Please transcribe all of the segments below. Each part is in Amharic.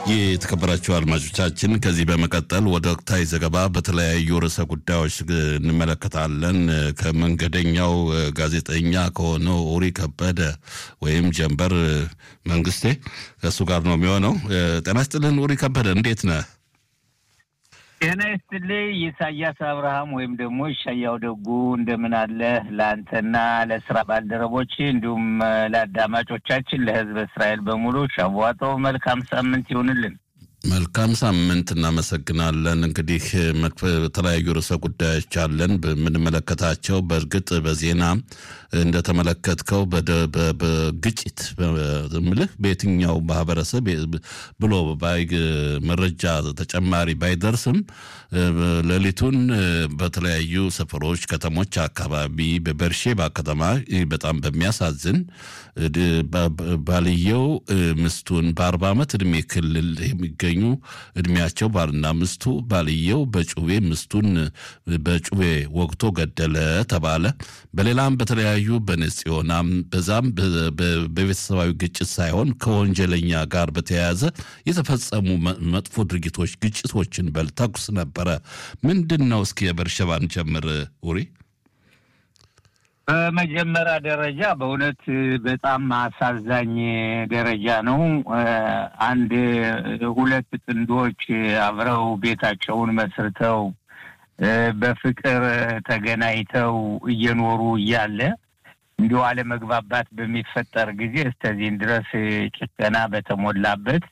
የተከበራችሁ አድማጮቻችን ከዚህ በመቀጠል ወደ ወቅታዊ ዘገባ በተለያዩ ርዕሰ ጉዳዮች እንመለከታለን። ከመንገደኛው ጋዜጠኛ ከሆነው ኡሪ ከበደ ወይም ጀንበር መንግስቴ ከእሱ ጋር ነው የሚሆነው። ጤና ይስጥልን ኡሪ ከበደ፣ እንዴት ነህ? ጤና ይስጥልኝ ኢሳያስ አብርሃም ወይም ደግሞ ይሻያው ደጉ እንደምን አለ? ለአንተና ለስራ ባልደረቦች እንዲሁም ለአዳማጮቻችን ለሕዝብ እስራኤል በሙሉ ሻቧጦ መልካም ሳምንት ይሁንልን። መልካም ሳምንት፣ እናመሰግናለን። እንግዲህ የተለያዩ ርዕሰ ጉዳዮች አለን በምንመለከታቸው። በእርግጥ በዜና እንደተመለከትከው በግጭት ምልህ በየትኛው ማህበረሰብ ብሎ መረጃ ተጨማሪ ባይደርስም ሌሊቱን በተለያዩ ሰፈሮች፣ ከተሞች አካባቢ በበርሼባ ከተማ በጣም በሚያሳዝን ባልየው ምስቱን በአርባ ዓመት ዕድሜ ክልል የሚገኙ እድሜያቸው ባልና ምስቱ ባልየው በጩቤ ምስቱን በጩቤ ወግቶ ገደለ ተባለ። በሌላም በተለያዩ በነጽዮናም በዛም በቤተሰባዊ ግጭት ሳይሆን ከወንጀለኛ ጋር በተያያዘ የተፈጸሙ መጥፎ ድርጊቶች፣ ግጭቶችን በል ተኩስ ነበረ። ምንድን ነው? እስኪ የበርሸባን ጀምር ኡሪ። በመጀመሪያ ደረጃ በእውነት በጣም አሳዛኝ ደረጃ ነው። አንድ ሁለት ጥንዶች አብረው ቤታቸውን መስርተው በፍቅር ተገናኝተው እየኖሩ እያለ እንዲሁ አለመግባባት በሚፈጠር ጊዜ እስከዚህን ድረስ ጭከና በተሞላበት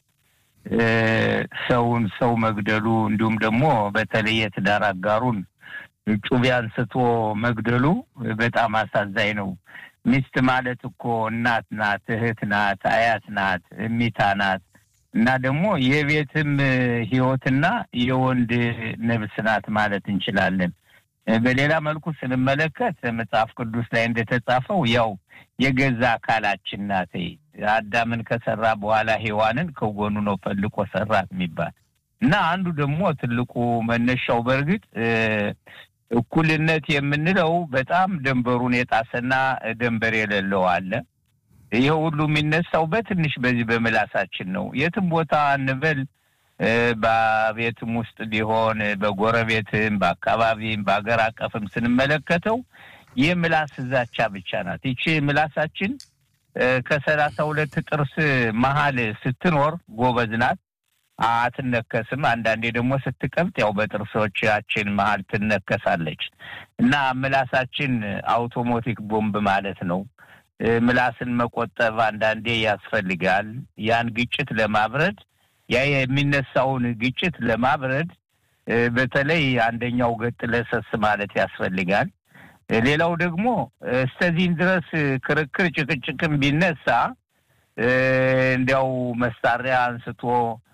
ሰውን ሰው መግደሉ እንዲሁም ደግሞ በተለይ የትዳር አጋሩን ጩቤ አንስቶ መግደሉ በጣም አሳዛኝ ነው። ሚስት ማለት እኮ እናት ናት፣ እህት ናት፣ አያት ናት፣ እሚታ ናት እና ደግሞ የቤትም ሕይወትና የወንድ ነብስ ናት ማለት እንችላለን። በሌላ መልኩ ስንመለከት መጽሐፍ ቅዱስ ላይ እንደተጻፈው ያው የገዛ አካላችን ናት። አዳምን ከሰራ በኋላ ሔዋንን ከጎኑ ነው ፈልቆ ሰራት የሚባል እና አንዱ ደግሞ ትልቁ መነሻው በእርግጥ እኩልነት የምንለው በጣም ደንበሩን የጣሰና ደንበር የሌለው አለ። ይህ ሁሉ የሚነሳው በትንሽ በዚህ በምላሳችን ነው። የትም ቦታ እንበል በቤትም ውስጥ ቢሆን በጎረቤትም፣ በአካባቢም፣ በሀገር አቀፍም ስንመለከተው የምላስ ዛቻ ብቻ ናት። ይቺ ምላሳችን ከሰላሳ ሁለት ጥርስ መሀል ስትኖር ጎበዝ ናት፣ አትነከስም። አንዳንዴ ደግሞ ስትቀብጥ ያው በጥርሶቻችን መሀል ትነከሳለች እና ምላሳችን አውቶሞቲክ ቦምብ ማለት ነው። ምላስን መቆጠብ አንዳንዴ ያስፈልጋል። ያን ግጭት ለማብረድ ያ የሚነሳውን ግጭት ለማብረድ በተለይ አንደኛው ገጥ ለሰስ ማለት ያስፈልጋል። ሌላው ደግሞ እስከዚህም ድረስ ክርክር ጭቅጭቅም ቢነሳ እንዲያው መሳሪያ አንስቶ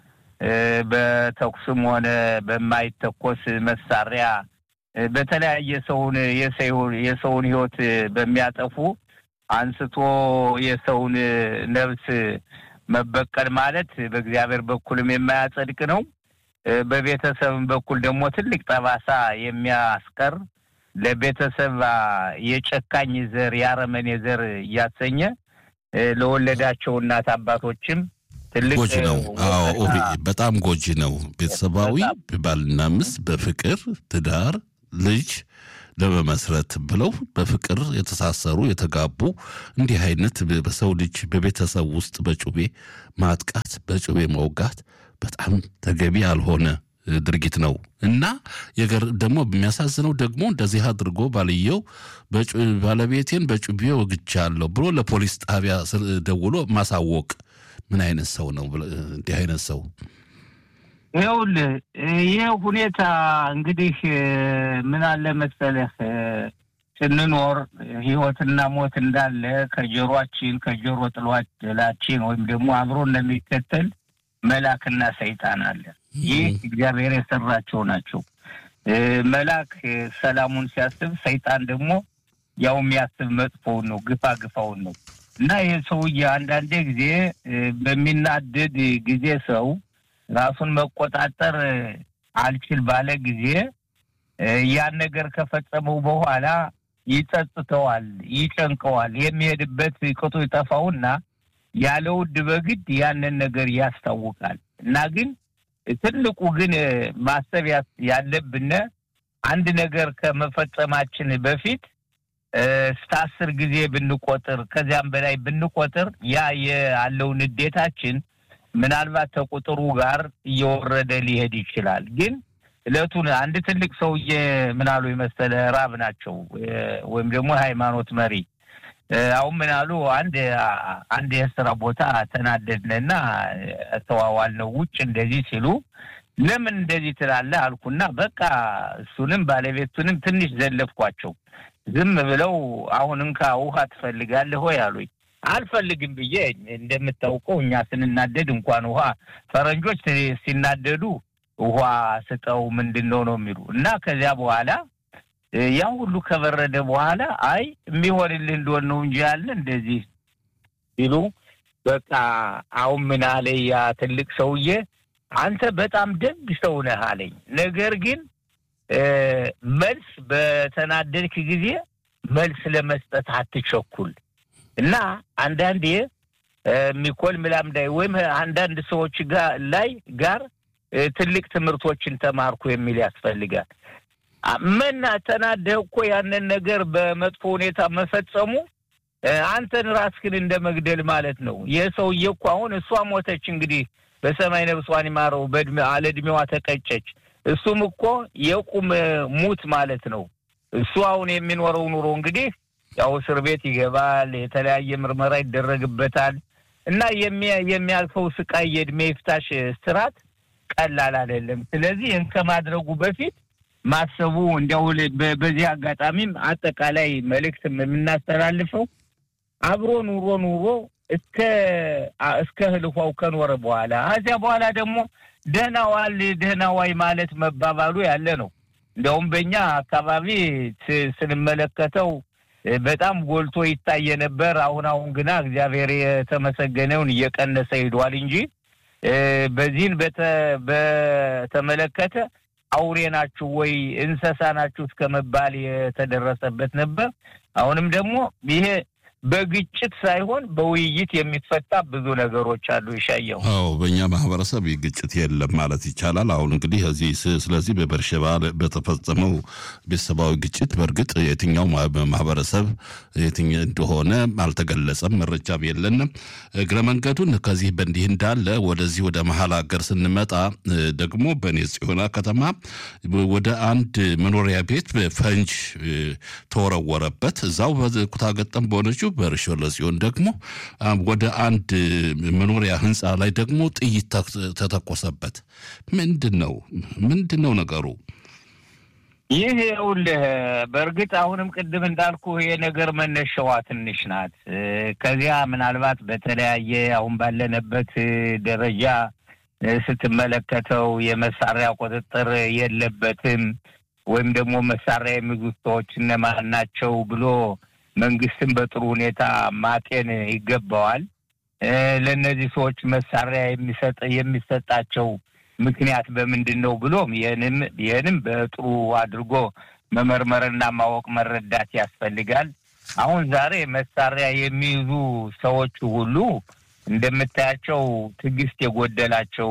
በተኩስም ሆነ በማይተኮስ መሳሪያ በተለያየ ሰውን የሰውን ሕይወት በሚያጠፉ አንስቶ የሰውን ነፍስ መበቀል ማለት በእግዚአብሔር በኩልም የማያጸድቅ ነው። በቤተሰብም በኩል ደግሞ ትልቅ ጠባሳ የሚያስቀር ለቤተሰብ የጨካኝ ዘር የአረመኔ ዘር እያሰኘ ለወለዳቸው እናት አባቶችም ትልቅ ጎጂ ነው። አዎ በጣም ጎጂ ነው። ቤተሰባዊ ባልና ሚስት በፍቅር ትዳር ልጅ ለመመስረት ብለው በፍቅር የተሳሰሩ የተጋቡ እንዲህ አይነት በሰው ልጅ በቤተሰብ ውስጥ በጩቤ ማጥቃት በጩቤ መውጋት በጣም ተገቢ ያልሆነ ድርጊት ነው እና ደግሞ የሚያሳዝነው ደግሞ እንደዚህ አድርጎ ባልየው ባለቤቴን በጩቤ ወግቻለሁ ብሎ ለፖሊስ ጣቢያ ደውሎ ማሳወቅ ምን አይነት ሰው ነው? እንዲህ አይነት ሰው ይኸውልህ ይህ ሁኔታ እንግዲህ ምን አለ መሰለህ ስንኖር ሕይወትና ሞት እንዳለ ከጆሮአችን ከጆሮ ጥሏችን ወይም ደግሞ አብሮ እንደሚከተል መልአክና ሰይጣን አለ። ይህ እግዚአብሔር የሰራቸው ናቸው። መልአክ ሰላሙን ሲያስብ፣ ሰይጣን ደግሞ ያው የሚያስብ መጥፎውን ነው፣ ግፋ ግፋውን ነው እና ይህ ሰውዬ አንዳንዴ ጊዜ በሚናደድ ጊዜ ሰው ራሱን መቆጣጠር አልችል ባለ ጊዜ ያን ነገር ከፈጸመው በኋላ ይጸጽተዋል፣ ይጨንቀዋል። የሚሄድበት ቅጡ ይጠፋውና ያለ ውድ በግድ ያንን ነገር ያስታውቃል እና ግን ትልቁ ግን ማሰብ ያለብን አንድ ነገር ከመፈጸማችን በፊት እስከ አስር ጊዜ ብንቆጥር ከዚያም በላይ ብንቆጥር ያ ያለው ንዴታችን ምናልባት ከቁጥሩ ጋር እየወረደ ሊሄድ ይችላል። ግን እለቱን አንድ ትልቅ ሰውዬ ምናሉ የመሰለ ራብ ናቸው ወይም ደግሞ ሃይማኖት መሪ አሁን ምናሉ አንድ አንድ የስራ ቦታ ተናደድንና ተዋዋልነው ውጭ እንደዚህ ሲሉ ለምን እንደዚህ ትላለህ አልኩና በቃ እሱንም ባለቤቱንም ትንሽ ዘለፍኳቸው። ዝም ብለው አሁን እንካ ውሃ ትፈልጋለህ ወይ አሉኝ። አልፈልግም ብዬ እንደምታውቀው እኛ ስንናደድ እንኳን ውሃ ፈረንጆች ሲናደዱ ውሃ ስጠው ምንድን ነው ነው የሚሉ እና ከዚያ በኋላ ያ ሁሉ ከበረደ በኋላ አይ የሚሆንልህ እንደሆን ነው እንጂ ያለ እንደዚህ ሲሉ በቃ አሁን ምን አለ ያ ትልቅ ሰውዬ አንተ በጣም ደግ ሰው ነህ አለኝ። ነገር ግን መልስ በተናደድክ ጊዜ መልስ ለመስጠት አትቸኩል እና አንዳንዴ ሚኮል ምላምዳይ ወይም አንዳንድ ሰዎች ጋር ላይ ጋር ትልቅ ትምህርቶችን ተማርኩ የሚል ያስፈልጋል። መና ተናደህ እኮ ያንን ነገር በመጥፎ ሁኔታ መፈጸሙ አንተን ራስህን እንደ መግደል ማለት ነው። የሰውዬ እኮ አሁን እሷ ሞተች እንግዲህ በሰማይ ነብሷን ይማረው አለ ዕድሜዋ ተቀጨች። እሱም እኮ የቁም ሙት ማለት ነው። እሱ አሁን የሚኖረው ኑሮ እንግዲህ ያው እስር ቤት ይገባል፣ የተለያየ ምርመራ ይደረግበታል እና የሚያልፈው ስቃይ የእድሜ ይፍታሽ ስራት ቀላል አይደለም። ስለዚህ ይህን ከማድረጉ በፊት ማሰቡ እንዲያው በዚህ አጋጣሚም አጠቃላይ መልእክት የምናስተላልፈው አብሮ ኑሮ ኑሮ እስከ እስከ ህልኋው ከኖረ በኋላ ከዚያ በኋላ ደግሞ ደህና ዋል ደህና ዋይ ማለት መባባሉ ያለ ነው። እንዲያውም በእኛ አካባቢ ስንመለከተው በጣም ጎልቶ ይታየ ነበር። አሁን አሁን ግና እግዚአብሔር የተመሰገነውን እየቀነሰ ሂዷል እንጂ በዚህን በተመለከተ አውሬ ናችሁ ወይ እንስሳ ናችሁ እስከ መባል የተደረሰበት ነበር። አሁንም ደግሞ ይሄ በግጭት ሳይሆን በውይይት የሚፈታ ብዙ ነገሮች አሉ። ይሻየው አዎ፣ በእኛ ማህበረሰብ ግጭት የለም ማለት ይቻላል። አሁን እንግዲህ እዚህ ስለዚህ በበርሸባ በተፈጸመው ቤተሰባዊ ግጭት በእርግጥ የትኛው ማህበረሰብ የትኛ እንደሆነ አልተገለጸም፣ መረጃም የለንም። እግረ መንገዱን ከዚህ በእንዲህ እንዳለ ወደዚህ ወደ መሀል ሀገር ስንመጣ ደግሞ በኔ ጽዮና ከተማ ወደ አንድ መኖሪያ ቤት ፈንጅ ተወረወረበት። እዛው በኩታ ገጠም በሆነችው በርሾለ ሲሆን ደግሞ ወደ አንድ መኖሪያ ህንፃ ላይ ደግሞ ጥይት ተተኮሰበት። ምንድን ነው ምንድን ነው ነገሩ? ይህ ይኸውልህ፣ በእርግጥ አሁንም ቅድም እንዳልኩ ይሄ ነገር መነሻዋ ትንሽ ናት። ከዚያ ምናልባት በተለያየ አሁን ባለንበት ደረጃ ስትመለከተው የመሳሪያ ቁጥጥር የለበትም ወይም ደግሞ መሳሪያ የሚይዙ ሰዎች እነማን ናቸው ብሎ መንግስትን በጥሩ ሁኔታ ማጤን ይገባዋል። ለእነዚህ ሰዎች መሳሪያ የሚሰጥ የሚሰጣቸው ምክንያት በምንድን ነው ብሎም ይህንም ይህንም በጥሩ አድርጎ መመርመርና ማወቅ መረዳት ያስፈልጋል። አሁን ዛሬ መሳሪያ የሚይዙ ሰዎች ሁሉ እንደምታያቸው ትዕግስት የጎደላቸው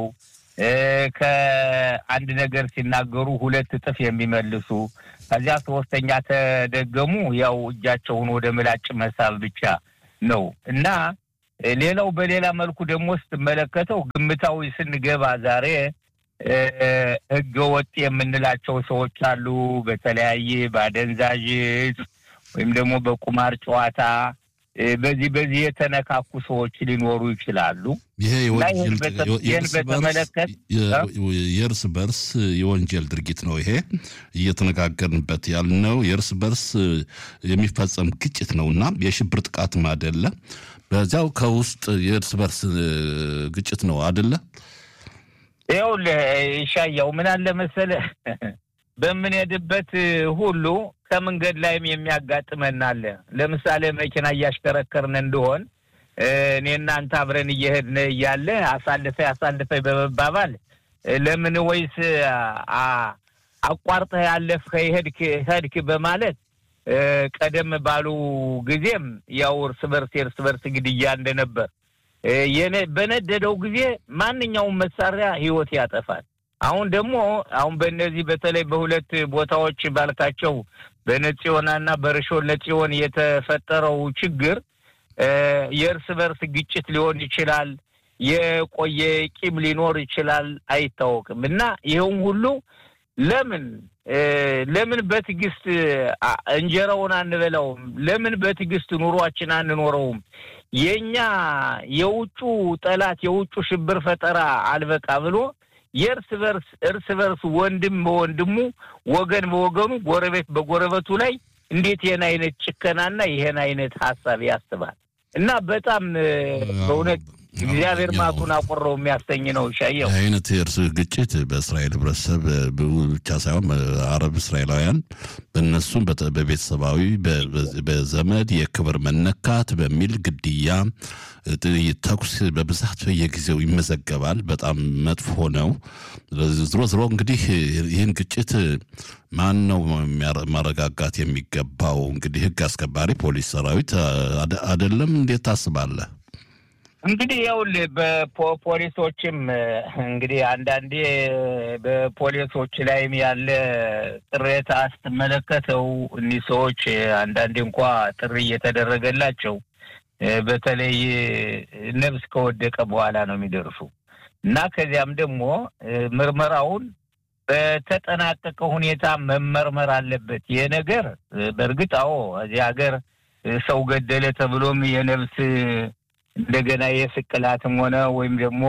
ከአንድ ነገር ሲናገሩ ሁለት እጥፍ የሚመልሱ ከዚያ ሶስተኛ ተደገሙ ያው እጃቸውን ወደ ምላጭ መሳብ ብቻ ነው እና ሌላው በሌላ መልኩ ደግሞ ስትመለከተው ግምታዊ ስንገባ ዛሬ ህገ ወጥ የምንላቸው ሰዎች አሉ። በተለያየ በአደንዛዥ እጽ ወይም ደግሞ በቁማር ጨዋታ በዚህ በዚህ የተነካኩ ሰዎች ሊኖሩ ይችላሉ። ይሄ የእርስ በርስ የወንጀል ድርጊት ነው። ይሄ እየተነጋገርንበት ያልነው የእርስ በርስ የሚፈጸም ግጭት ነው እና የሽብር ጥቃትም አደለ። በዚያው ከውስጥ የእርስ በርስ ግጭት ነው አደለ። ይኸውልህ ይሻያው ምን አለ መሰለህ በምንሄድበት ሁሉ ከመንገድ ላይም የሚያጋጥመን አለ። ለምሳሌ መኪና እያሽከረከርን እንደሆን እኔ እናንተ አብረን እየሄድን እያለ አሳልፈ አሳልፈ በመባባል ለምን ወይስ አቋርጠህ ያለፍከ ሄድክ ሄድክ በማለት ቀደም ባሉ ጊዜም ያው እርስ በርስ የእርስ በርስ ግድያ እንደነበር በነደደው ጊዜ ማንኛውም መሳሪያ ህይወት ያጠፋል። አሁን ደግሞ አሁን በእነዚህ በተለይ በሁለት ቦታዎች ባልካቸው በነጽዮናና በርሾን ለጽዮን የተፈጠረው ችግር የእርስ በርስ ግጭት ሊሆን ይችላል። የቆየ ቂም ሊኖር ይችላል፣ አይታወቅም። እና ይኸውም ሁሉ ለምን ለምን በትዕግስት እንጀራውን አንበላውም? ለምን በትዕግስት ኑሯችን አንኖረውም? የእኛ የውጩ ጠላት የውጩ ሽብር ፈጠራ አልበቃ ብሎ የእርስ በርስ እርስ በርስ ወንድም በወንድሙ ወገን በወገኑ ጎረቤት በጎረቤቱ ላይ እንዴት ይህን አይነት ጭከናና ይህን አይነት ሀሳብ ያስባል? እና በጣም በእውነት እግዚአብሔር ማቱን አቆረው የሚያሰኝ ነው። ሻየው አይነት የእርስ ግጭት በእስራኤል ህብረተሰብ ብቻ ሳይሆን አረብ እስራኤላውያን በእነሱም በቤተሰባዊ በዘመድ የክብር መነካት በሚል ግድያ፣ ተኩስ በብዛት በየጊዜው ይመዘገባል። በጣም መጥፎ ነው። ዝሮ ዝሮ እንግዲህ ይህን ግጭት ማን ነው ማረጋጋት የሚገባው? እንግዲህ ህግ አስከባሪ ፖሊስ ሰራዊት አይደለም? እንዴት ታስባለህ? እንግዲህ ይኸውልህ በፖሊሶችም እንግዲህ አንዳንዴ በፖሊሶች ላይም ያለ ቅሬታ ስትመለከተው እኒህ ሰዎች አንዳንዴ እንኳ ጥሪ እየተደረገላቸው በተለይ ነብስ ከወደቀ በኋላ ነው የሚደርሱ እና ከዚያም ደግሞ ምርመራውን በተጠናቀቀ ሁኔታ መመርመር አለበት። ይህ ነገር በእርግጥ አዎ እዚህ ሀገር ሰው ገደለ ተብሎም የነብስ እንደገና የስቅላትም ሆነ ወይም ደግሞ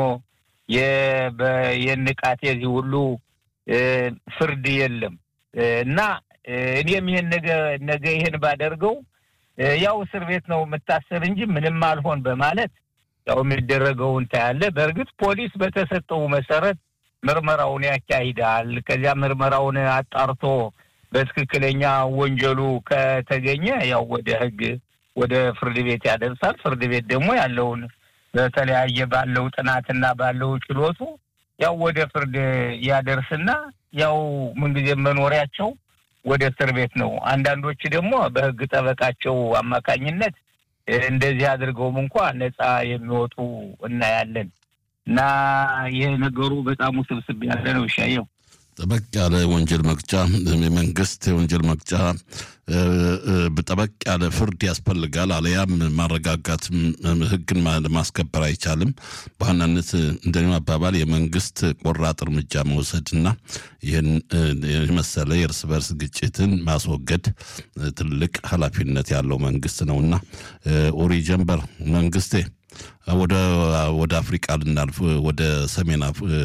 የንቃት የዚህ ሁሉ ፍርድ የለም እና እኔም ይህን ነገ ነገ ይህን ባደርገው ያው እስር ቤት ነው የምታሰር እንጂ ምንም አልሆን በማለት ያው የሚደረገውን ታያለ። በእርግጥ ፖሊስ በተሰጠው መሰረት ምርመራውን ያካሂዳል። ከዚያ ምርመራውን አጣርቶ በትክክለኛ ወንጀሉ ከተገኘ ያው ወደ ሕግ ወደ ፍርድ ቤት ያደርሳል። ፍርድ ቤት ደግሞ ያለውን በተለያየ ባለው ጥናትና ባለው ችሎቱ ያው ወደ ፍርድ ያደርስና ያው ምንጊዜ መኖሪያቸው ወደ እስር ቤት ነው። አንዳንዶች ደግሞ በህግ ጠበቃቸው አማካኝነት እንደዚህ አድርገውም እንኳ ነፃ የሚወጡ እናያለን። እና ይህ ነገሩ በጣም ውስብስብ ያለ ነው። ይሻየው ጠበቅ ያለ ወንጀል መቅጫ የመንግስት የወንጀል መቅጫ ጠበቅ ያለ ፍርድ ያስፈልጋል። አለያም ማረጋጋት ህግን ማስከበር አይቻልም። በዋናነት እንደኔ አባባል የመንግስት ቆራጥ እርምጃ መውሰድና ይህን የመሰለ የእርስ በርስ ግጭትን ማስወገድ ትልቅ ኃላፊነት ያለው መንግስት ነውና ኡሪ ጀንበር መንግስቴ ወደ ወደ አፍሪቃ ልናልፍ ወደ ሰሜን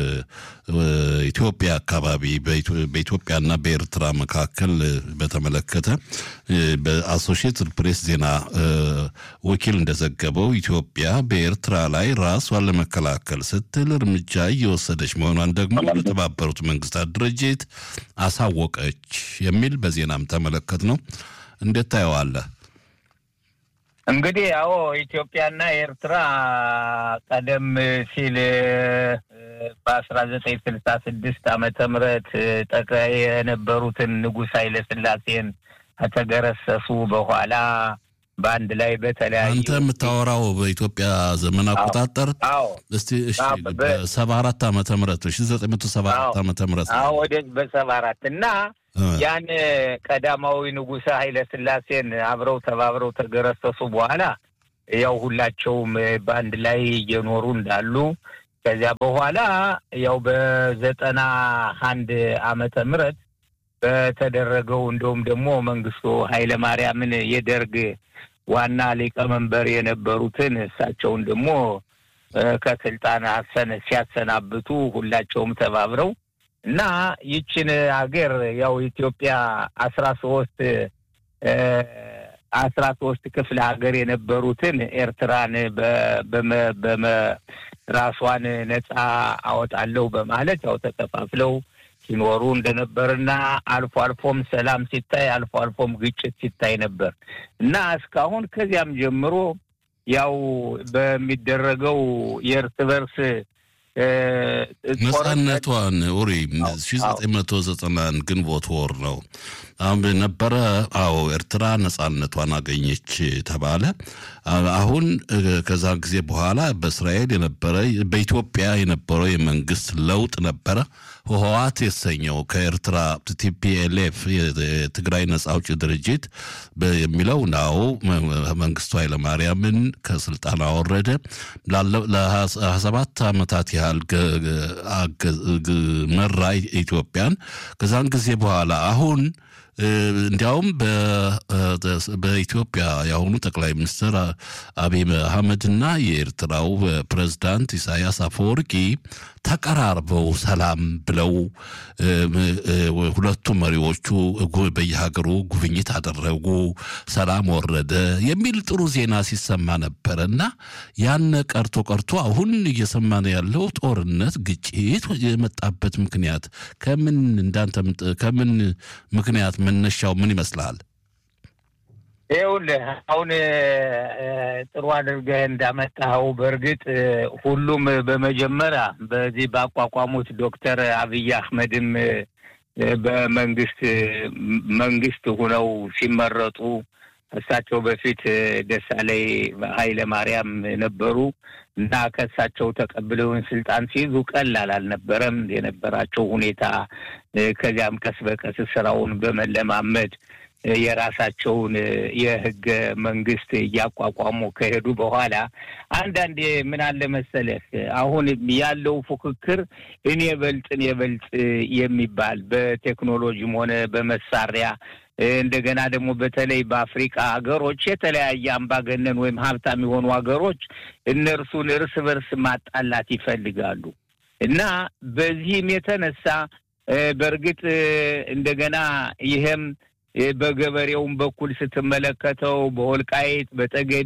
ኢትዮጵያ አካባቢ በኢትዮጵያና በኤርትራ መካከል በተመለከተ በአሶሺየትድ ፕሬስ ዜና ወኪል እንደዘገበው ኢትዮጵያ በኤርትራ ላይ ራሷን ለመከላከል ስትል እርምጃ እየወሰደች መሆኗን ደግሞ ለተባበሩት መንግስታት ድርጅት አሳወቀች የሚል በዜናም ተመለከት ነው። እንዴት ታየዋለህ? እንግዲህ ያው ኢትዮጵያና ኤርትራ ቀደም ሲል በአስራ ዘጠኝ ስልሳ ስድስት ዓመተ ምህረት ጠቅላይ የነበሩትን ንጉሥ ኃይለ ሥላሴን ከተገረሰሱ በኋላ በአንድ ላይ በተለያዩ አንተ የምታወራው በኢትዮጵያ ዘመን አቆጣጠር እስቲ እሺ በሰባ አራት ዓመተ ምህረት ሺ ዘጠኝ መቶ ሰባ አራት ዓመተ ምህረት ወደ በሰባ አራት እና ያን ቀዳማዊ ንጉሠ ኃይለ ሥላሴን አብረው ተባብረው ተገረሰሱ በኋላ ያው ሁላቸውም በአንድ ላይ እየኖሩ እንዳሉ ከዚያ በኋላ ያው በዘጠና አንድ ዓመተ ምህረት በተደረገው እንደውም ደግሞ መንግስቱ ኃይለ ማርያምን የደርግ ዋና ሊቀመንበር የነበሩትን እሳቸውን ደግሞ ከስልጣን አሰን ሲያሰናብቱ ሁላቸውም ተባብረው እና ይችን ሀገር ያው ኢትዮጵያ አስራ ሶስት አስራ ሶስት ክፍለ ሀገር የነበሩትን ኤርትራን በመ ራሷን ነጻ አወጣለሁ በማለት ያው ተከፋፍለው ሲኖሩ እንደነበርና አልፎ አልፎም ሰላም ሲታይ አልፎ አልፎም ግጭት ሲታይ ነበር እና እስካሁን ከዚያም ጀምሮ ያው በሚደረገው የእርስ በርስ ነጻነቷን ኡሪ ሺ ዘጠኝ መቶ ዘጠናን ግንቦት ወር ነው አሁን ነበረ። አዎ ኤርትራ ነጻነቷን አገኘች ተባለ። አሁን ከዛ ጊዜ በኋላ በእስራኤል የነበረ በኢትዮጵያ የነበረው የመንግስት ለውጥ ነበረ። ህወሓት የተሰኘው ከኤርትራ ቲፒኤልኤፍ የትግራይ ነጻ አውጪ ድርጅት የሚለው ናው መንግስቱ ኃይለማርያምን ከስልጣን አወረደ። ለሀያ ሰባት ዓመታት ያህል መራ ኢትዮጵያን። ከዛን ጊዜ በኋላ አሁን እንዲያውም በኢትዮጵያ የአሁኑ ጠቅላይ ሚኒስትር አብይ አህመድና የኤርትራው ፕሬዝዳንት ኢሳያስ አፈወርቂ ተቀራርበው ሰላም ብለው ሁለቱ መሪዎቹ በየሀገሩ ጉብኝት አደረጉ፣ ሰላም ወረደ የሚል ጥሩ ዜና ሲሰማ ነበረ እና ያነ ቀርቶ ቀርቶ አሁን እየሰማን ያለው ጦርነት፣ ግጭት የመጣበት ምክንያት ከምን እንዳንተ ከምን ምክንያት መነሻው ምን ይመስልሃል? ይኸውልህ አሁን ጥሩ አድርገህ እንዳመጣኸው በእርግጥ ሁሉም በመጀመሪያ በዚህ ባቋቋሙት ዶክተር አብይ አህመድም በመንግስት መንግስት ሁነው ሲመረጡ እሳቸው በፊት ደሳለኝ ኃይለ ማርያም ነበሩ እና ከእሳቸው ተቀብለውን ስልጣን ሲይዙ ቀላል አልነበረም የነበራቸው ሁኔታ። ከዚያም ቀስ በቀስ ስራውን በመለማመድ የራሳቸውን የህገ መንግስት እያቋቋሙ ከሄዱ በኋላ አንዳንዴ ምን አለ መሰለህ፣ አሁን ያለው ፉክክር እኔ በልጥ እኔ በልጥ የሚባል በቴክኖሎጂም ሆነ በመሳሪያ እንደገና ደግሞ በተለይ በአፍሪካ ሀገሮች የተለያየ አምባገነን ወይም ሀብታም የሆኑ ሀገሮች እነርሱን እርስ በርስ ማጣላት ይፈልጋሉ እና በዚህም የተነሳ በእርግጥ እንደገና ይሄም በገበሬውም በኩል ስትመለከተው በወልቃይት፣ በጠገዴ፣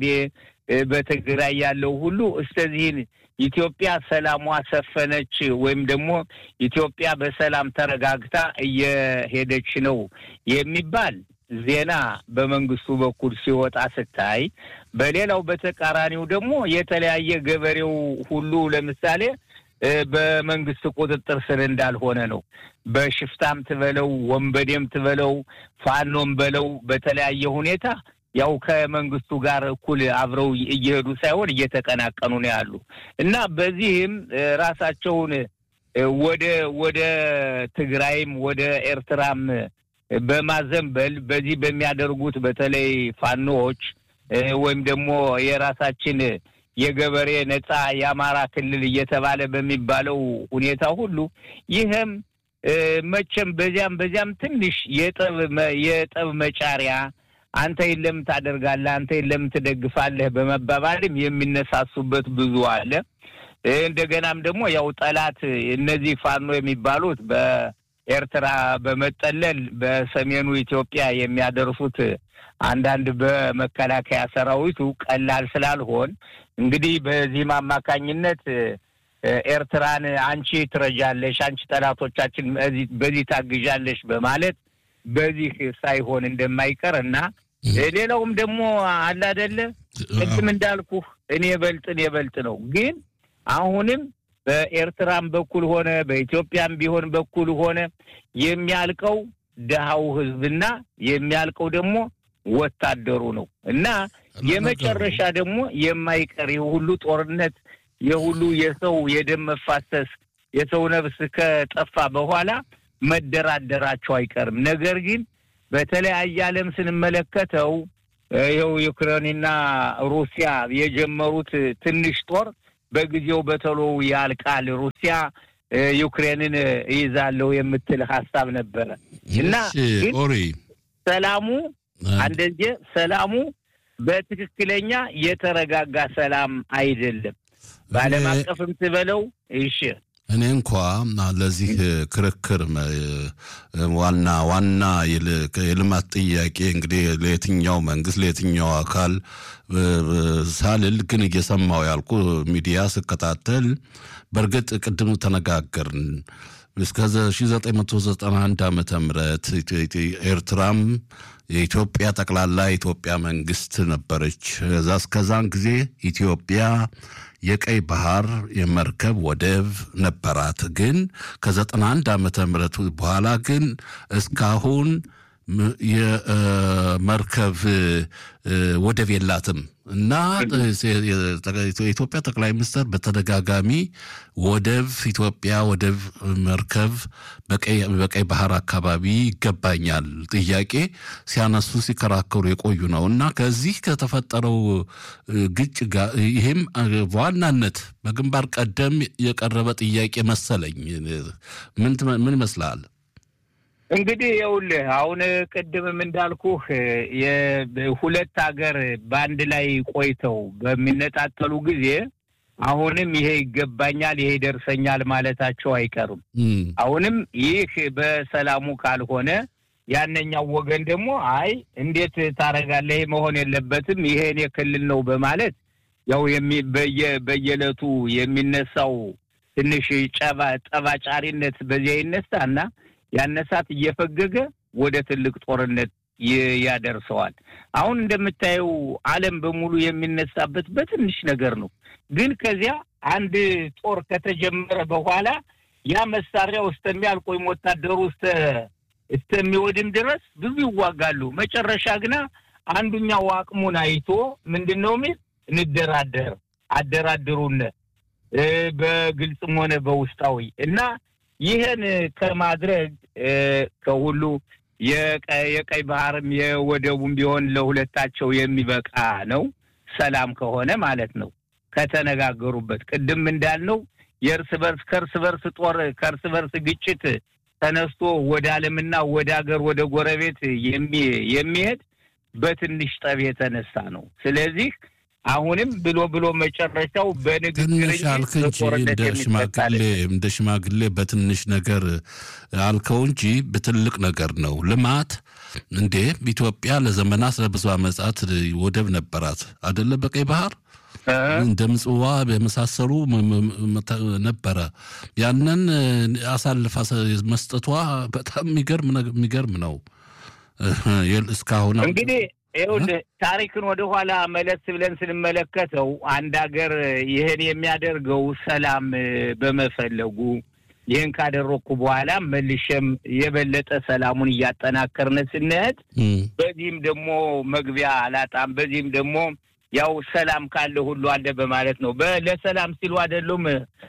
በትግራይ ያለው ሁሉ እስከዚህን ኢትዮጵያ ሰላሟ ሰፈነች ወይም ደግሞ ኢትዮጵያ በሰላም ተረጋግታ እየሄደች ነው የሚባል ዜና በመንግስቱ በኩል ሲወጣ ስታይ፣ በሌላው በተቃራኒው ደግሞ የተለያየ ገበሬው ሁሉ ለምሳሌ በመንግስት ቁጥጥር ስር እንዳልሆነ ነው። በሽፍታም ትበለው ወንበዴም ትበለው ፋኖም በለው በተለያየ ሁኔታ ያው ከመንግስቱ ጋር እኩል አብረው እየሄዱ ሳይሆን እየተቀናቀኑ ነው ያሉ እና በዚህም ራሳቸውን ወደ ወደ ትግራይም ወደ ኤርትራም በማዘንበል በዚህ በሚያደርጉት በተለይ ፋኖዎች ወይም ደግሞ የራሳችን የገበሬ ነጻ የአማራ ክልል እየተባለ በሚባለው ሁኔታ ሁሉ ይህም መቼም በዚያም በዚያም ትንሽ የጠብ የጠብ መጫሪያ አንተ የለም ታደርጋለህ፣ አንተ የለም ትደግፋለህ በመባባልም የሚነሳሱበት ብዙ አለ። እንደገናም ደግሞ ያው ጠላት እነዚህ ፋኖ የሚባሉት በኤርትራ በመጠለል በሰሜኑ ኢትዮጵያ የሚያደርሱት አንዳንድ በመከላከያ ሰራዊቱ ቀላል ስላልሆን እንግዲህ በዚህም አማካኝነት ኤርትራን አንቺ ትረጃለሽ፣ አንቺ ጠላቶቻችን በዚህ ታግዣለሽ በማለት በዚህ ሳይሆን እንደማይቀር እና ሌላውም ደግሞ አለ አይደለ ቅድም እንዳልኩህ እኔ በልጥ እኔ በልጥ ነው። ግን አሁንም በኤርትራም በኩል ሆነ በኢትዮጵያም ቢሆን በኩል ሆነ የሚያልቀው ድሃው ህዝብና የሚያልቀው ደግሞ ወታደሩ ነው እና የመጨረሻ ደግሞ የማይቀር የሁሉ ጦርነት የሁሉ የሰው የደም መፋሰስ የሰው ነፍስ ከጠፋ በኋላ መደራደራቸው አይቀርም። ነገር ግን በተለያየ ዓለም ስንመለከተው ይኸው ዩክሬንና ሩሲያ የጀመሩት ትንሽ ጦር በጊዜው በተሎ ያልቃል። ሩሲያ ዩክሬንን እይዛለሁ የምትል ሀሳብ ነበረ እና ግን ሰላሙ አንደየ ሰላሙ በትክክለኛ የተረጋጋ ሰላም አይደለም። በዓለም አቀፍም ትበለው እሺ እኔ እንኳ ለዚህ ክርክር ዋና ዋና የልማት ጥያቄ እንግዲህ ለየትኛው መንግስት ለየትኛው አካል ሳልል ግን እየሰማው ያልኩ ሚዲያ ስከታተል በእርግጥ ቅድም ተነጋገርን እስከ 1991 ዓመተ ምህረት ኤርትራም የኢትዮጵያ ጠቅላላ የኢትዮጵያ መንግስት ነበረች። እዛ እስከዛን ጊዜ ኢትዮጵያ የቀይ ባህር የመርከብ ወደብ ነበራት። ግን ከ91 ዓመተ ምህረት በኋላ ግን እስካሁን የመርከብ ወደብ የላትም እና የኢትዮጵያ ጠቅላይ ሚኒስትር በተደጋጋሚ ወደብ ኢትዮጵያ ወደብ መርከብ በቀይ ባህር አካባቢ ይገባኛል ጥያቄ ሲያነሱ ሲከራከሩ የቆዩ ነው እና ከዚህ ከተፈጠረው ግጭ ጋር ይህም በዋናነት በግንባር ቀደም የቀረበ ጥያቄ መሰለኝ። ምን ይመስላል? እንግዲህ ይኸውልህ አሁን ቅድምም እንዳልኩህ ሁለት ሀገር በአንድ ላይ ቆይተው በሚነጣጠሉ ጊዜ አሁንም ይሄ ይገባኛል፣ ይሄ ይደርሰኛል ማለታቸው አይቀርም። አሁንም ይህ በሰላሙ ካልሆነ ያነኛው ወገን ደግሞ አይ እንዴት ታረጋለህ? ይሄ መሆን የለበትም ይሄ እኔ ክልል ነው በማለት ያው በየዕለቱ የሚነሳው ትንሽ ጠባጫሪነት በዚያ ይነሳና ያነሳት እየፈገገ ወደ ትልቅ ጦርነት ያደርሰዋል። አሁን እንደምታየው ዓለም በሙሉ የሚነሳበት በትንሽ ነገር ነው። ግን ከዚያ አንድ ጦር ከተጀመረ በኋላ ያ መሳሪያው እስከሚያልቅ ወይም ወታደሩ እስከሚወድም ድረስ ብዙ ይዋጋሉ። መጨረሻ ግና አንዱኛው አቅሙን አይቶ ምንድን ነው የሚል እንደራደር፣ አደራድሩን በግልጽም ሆነ በውስጣዊ እና ይህን ከማድረግ ከሁሉ የቀይ ባህርም የወደቡም ቢሆን ለሁለታቸው የሚበቃ ነው። ሰላም ከሆነ ማለት ነው። ከተነጋገሩበት ቅድም እንዳልነው የእርስ በርስ ከእርስ በርስ ጦር ከእርስ በርስ ግጭት ተነስቶ ወደ ዓለምና ወደ ሀገር ወደ ጎረቤት የሚሄድ በትንሽ ጠብ የተነሳ ነው። ስለዚህ አሁንም ብሎ ብሎ መጨረሻው በንግግር ትንሽ አልክ እንጂ እንደ ሽማግሌ እንደ ሽማግሌ በትንሽ ነገር አልከው እንጂ በትልቅ ነገር ነው። ልማት እንዴ ኢትዮጵያ ለዘመናት ለብዙ ዓመታት ወደብ ነበራት አደለ? በቀይ ባህር እንደ ምጽዋ የመሳሰሉ ነበረ። ያንን አሳልፋ መስጠቷ በጣም የሚገርም ነው። እስካሁን እንግዲህ ይኸውልህ ታሪክን ወደኋላ መለስ ብለን ስንመለከተው አንድ ሀገር ይህን የሚያደርገው ሰላም በመፈለጉ ይህን ካደረግኩ በኋላ መልሼም የበለጠ ሰላሙን እያጠናከርን ስንሄድ በዚህም ደግሞ መግቢያ አላጣም፣ በዚህም ደግሞ ያው ሰላም ካለ ሁሉ አለ በማለት ነው። ለሰላም ሲሉ አይደሉም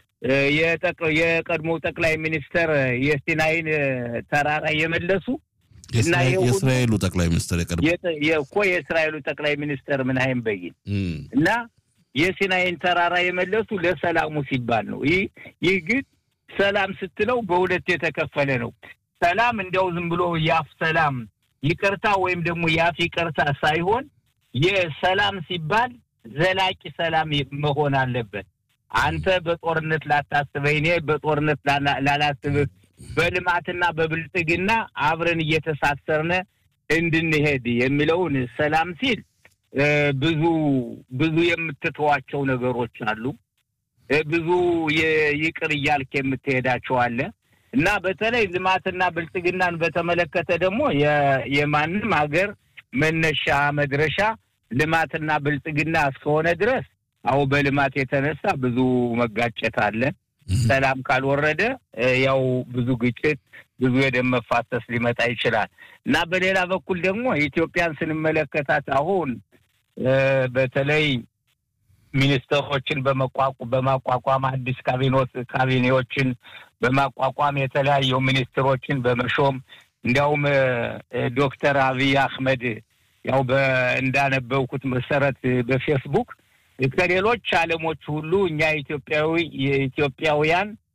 የቀድሞ ጠቅላይ ሚኒስተር የሲናይን ተራራ የመለሱ የእስራኤሉ ጠቅላይ ሚኒስትር እኮ የእስራኤሉ ጠቅላይ ሚኒስትር ምናይም በይን እና የሲናይን ተራራ የመለሱ ለሰላሙ ሲባል ነው። ይህ ይህ ግን ሰላም ስትለው በሁለት የተከፈለ ነው። ሰላም እንዲያው ዝም ብሎ የአፍ ሰላም ይቅርታ ወይም ደግሞ የአፍ ይቅርታ ሳይሆን የሰላም ሲባል ዘላቂ ሰላም መሆን አለበት። አንተ በጦርነት ላታስበኝ፣ እኔ በጦርነት ላላስብህ በልማትና በብልጽግና አብረን እየተሳሰርነ እንድንሄድ የሚለውን ሰላም ሲል ብዙ ብዙ የምትተዋቸው ነገሮች አሉ። ብዙ ይቅር እያልክ የምትሄዳቸው አለ እና በተለይ ልማትና ብልጽግናን በተመለከተ ደግሞ የማንም ሀገር መነሻ መድረሻ ልማትና ብልጽግና እስከሆነ ድረስ አሁ በልማት የተነሳ ብዙ መጋጨት አለ። ሰላም ካልወረደ ያው ብዙ ግጭት፣ ብዙ የደም መፋሰስ ሊመጣ ይችላል እና በሌላ በኩል ደግሞ ኢትዮጵያን ስንመለከታት አሁን በተለይ ሚኒስትሮችን በማቋቋም አዲስ ካቢኖት ካቢኔዎችን በማቋቋም የተለያዩ ሚኒስትሮችን በመሾም እንዲያውም ዶክተር አብይ አህመድ ያው እንዳነበብኩት መሰረት በፌስቡክ ከሌሎች ዓለሞች ሁሉ እኛ ኢትዮጵያዊ የኢትዮጵያውያን